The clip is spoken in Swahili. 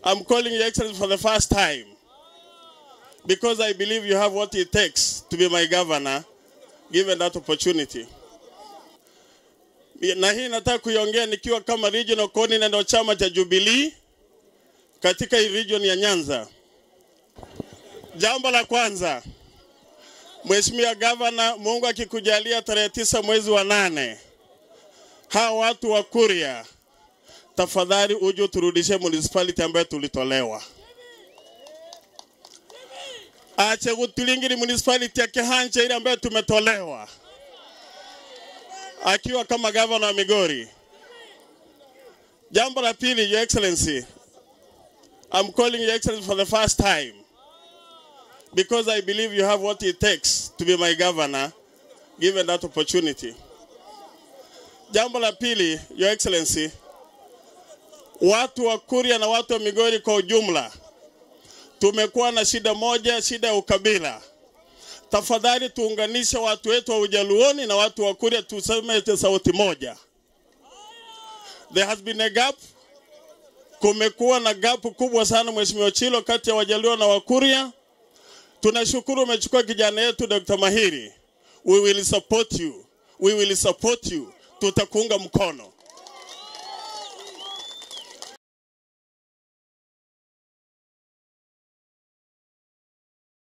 I'm calling Your Excellency for the first time because I believe you have what it takes to be my governor, given that opportunity. Na hii nataka kuiongea nikiwa kama regional coordinator wa chama cha Jubilee katika hii region ya Nyanza. Jambo la kwanza, Mheshimiwa Gavana, Mungu akikujalia tarehe tisa mwezi wa nane, hawa watu wa Kuria, tafadhali uje uturudishe municipality ambayo tulitolewa. Ache Gutulingiri municipality ya Kihanje ile ambayo tumetolewa, akiwa kama gavana wa Migori. Jambo la pili, Your Excellency, I'm calling Your Excellency for the first time because I believe you have what it takes to be my governor, given that opportunity. Jambo la pili, Your Excellency, watu wa Kuria na watu wa Migori kwa ujumla tumekuwa na shida moja, shida ya ukabila. Tafadhali tuunganishe watu wetu wa Ujaluoni na watu wa Kuria, tuseme sauti moja. There has been a gap, kumekuwa na gap kubwa sana, Mheshimiwa Chilo, kati ya Wajaluo na Wakuria. Tunashukuru umechukua kijana yetu Dr. Mahiri. We will support you. We will support you. Tutakuunga mkono.